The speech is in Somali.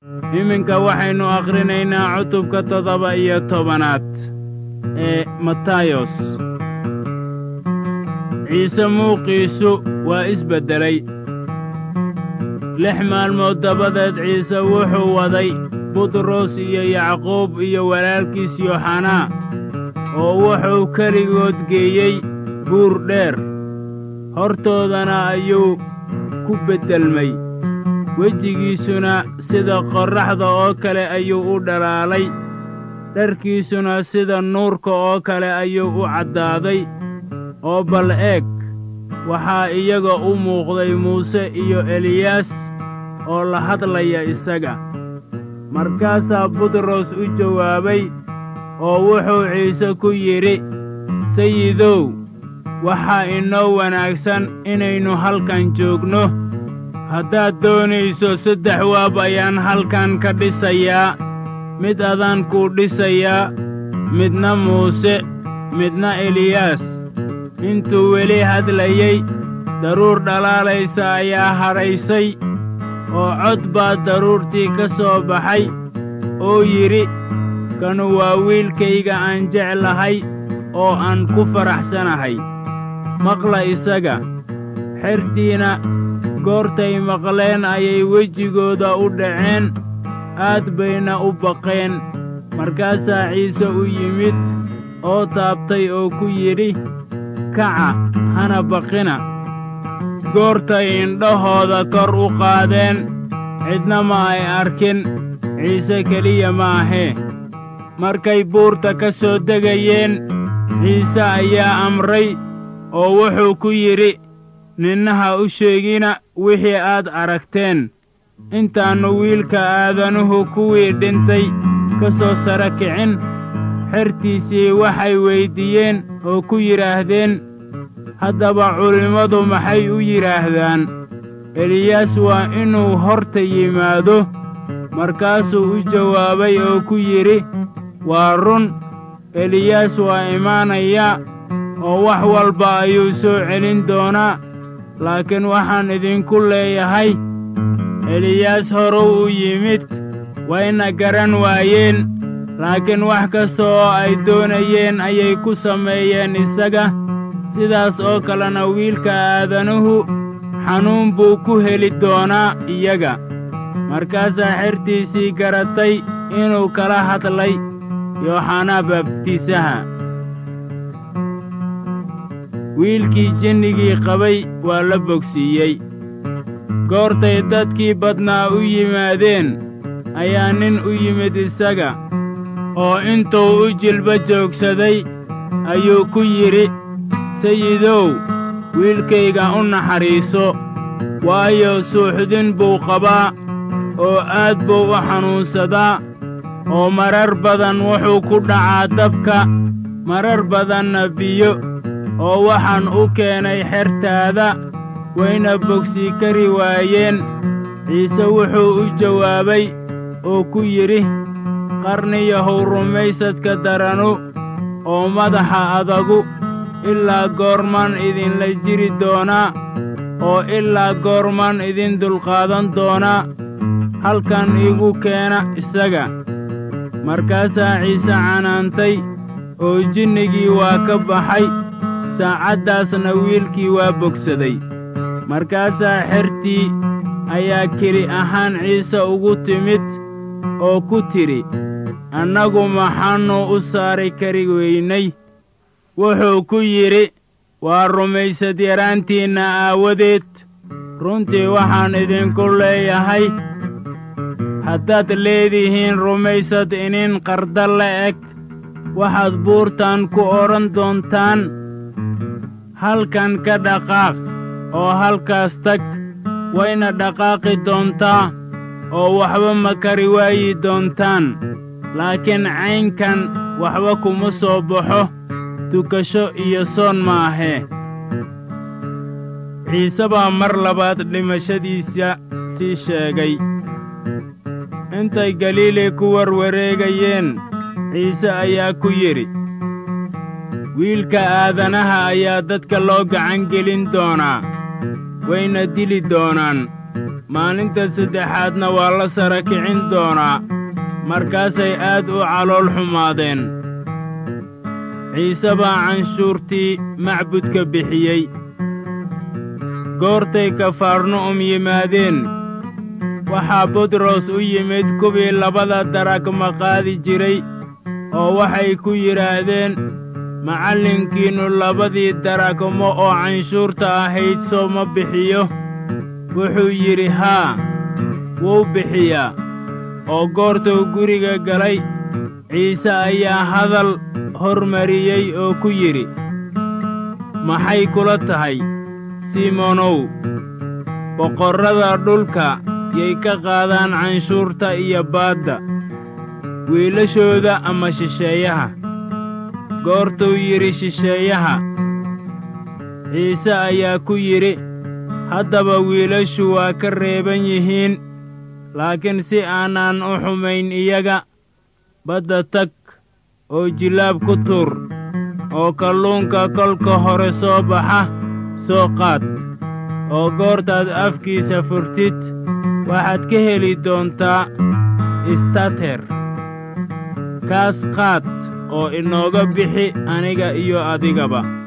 iminka waxaynu akhrinaynaa cutubka toddoba iyo tobanaad ee matayos ciise muuqiisu waa isbeddelay lix maalmood dabadeed ciise wuxuu waday butros iyo yacquub iyo walaalkiis yooxanaa oo wuxuu keligood geeyey buur dheer hortoodana ayuu ku beddelmay wejigiisuna sida qorraxda oo kale ayuu u dhalaalay dharkiisuna sida nuurka oo kale ayuu u caddaaday oo bal eeg waxaa iyaga u muuqday muuse iyo eliyaas oo la hadlaya isaga markaasaa butros u jawaabay oo wuxuu ciise ku yidhi sayidow waxaa inoo wanaagsan inaynu halkan joogno haddaad doonayso saddex waab ayaan halkan ka dhisayaa mid adaan kuu dhisayaa midna muuse midna eliyaas intuu weli hadlayey daruur dhalaalaysa ayaa hadhaysay oo cod baa daruurtii ka soo baxay oo yidhi kanu waa wiilkayga aan jeclahay oo aan ku faraxsanahay maqla isaga xertiina goortay maqleen ayay wejigooda u dhaceen aad bayna u baqeen markaasaa ciise u yimid oo taabtay oo ku yidhi kaca hana baqina goortay indhahooda kor u qaadeen cidna ma ay arkin ciise keliya maahee markay buurta ka soo degayeen ciise ayaa amray oo wuxuu ku yidhi ninnaha u sheegina wixii aad aragteen intaannu wiilka aadanuhu kuwii dhintay ka soo sara kicin xertiisii waxay weyddiiyeen oo ku yidhaahdeen haddaba culimmadu maxay u yidhaahdaan eliyaas waa inuu horta yimaado markaasuu u jawaabay oo ku yidhi waa run eliyaas waa imaanayaa oo wax walba ayuu soo celin doonaa laakiin waxaan idinku leeyahay eliyaas horuw u yimid wayna garan waayeen laakiin wax kasta oo ay doonayeen ayay ku sameeyeen isaga sidaas oo kalena wiilka aadanuhu xanuun buu ku heli doonaa iyaga markaasaa xertiisii garatay inuu kala hadlay yooxanaa baabtiisaha wiilkii jinnigii qabay waa la bogsiiyey goortay dadkii badnaa u yimaadeen ayaa nin u yimid isaga oo intuu u jilba joogsaday ayuu ku yidhi sayidow wiilkayga u naxariiso waayo suuxdin buu qabaa oo aad buu u xanuunsadaa oo marar badan wuxuu ku dhacaa dabka marar badanna biyo oo waxaan u keenay xertaada wayna bogsii kari waayeen ciise wuxuu u jawaabay oo ku yidhi qarniyahow rumaysadka daranu oo madaxa adagu ilaa goormaan idinla jiri doonaa oo ilaa goormaan idin dulqaadan doonaa halkan igu keena isaga markaasaa ciise canaantay oo jinnigii waa ka baxay saacaddaasna wiilkii waa bogsaday markaasaa xertii ayaa keli ahaan ciise ugu timid oo ku tidhi annagu maxaannu u saari kari weynay wuxuu ku yidhi waa rumaysad yaraantiinna aawadeed runtii waxaan idinku leeyahay haddaad leedihiin rumaysad inin qarda la eg waxaad buurtan ku odhan doontaan halkan ka dhaqaaq oo halkaas tag wayna dhaqaaqi doontaa oo waxba ma kari waayi doontaan laakiin caynkan waxba kuma soo baxo tukasho iyo soon maahee ciise baa mar labaad dhimashadiisa sii sheegay intay galiili ku warwareegayeen ciise ayaa ku yidhi wiilka aadanaha ayaa dadka loo gacan gelin doonaa wayna dili doonaan maalinta saddexaadna waa la sara kicin doonaa markaasay aad u calool xumaadeen ciise baa canshuurtii macbudka bixiyey goortay kafarnu'um yimaadeen waxaa butros u yimid kuwii labada daragma qaadi jiray oo waxay ku yidhaahdeen macallinkiinnu labadii daragmo oo canshuurta ahayd soo ma bixiyo wuxuu yidhi haa wuu bixiyaa oo goortuu guriga galay ciise ayaa hadal hormariyey oo ku yidhi maxay kula tahay simonow boqorrada dhulka yay ka qaadaan canshuurta iyo baadda wiilashooda ama shisheeyaha goortuu yidhi shisheeyaha ciise ayaa ku yidhi haddaba wiilashu waa ka reeban yihiin laakiin si aanaan u xumayn iyaga badda tag oo jilaab ku tuur oo kalluunka kolka hore soo baxa soo qaad oo goortaad afkiisa furtid waxaad ka heli doontaa istater kaas qaad oo inooga bixi aniga iyo adigaba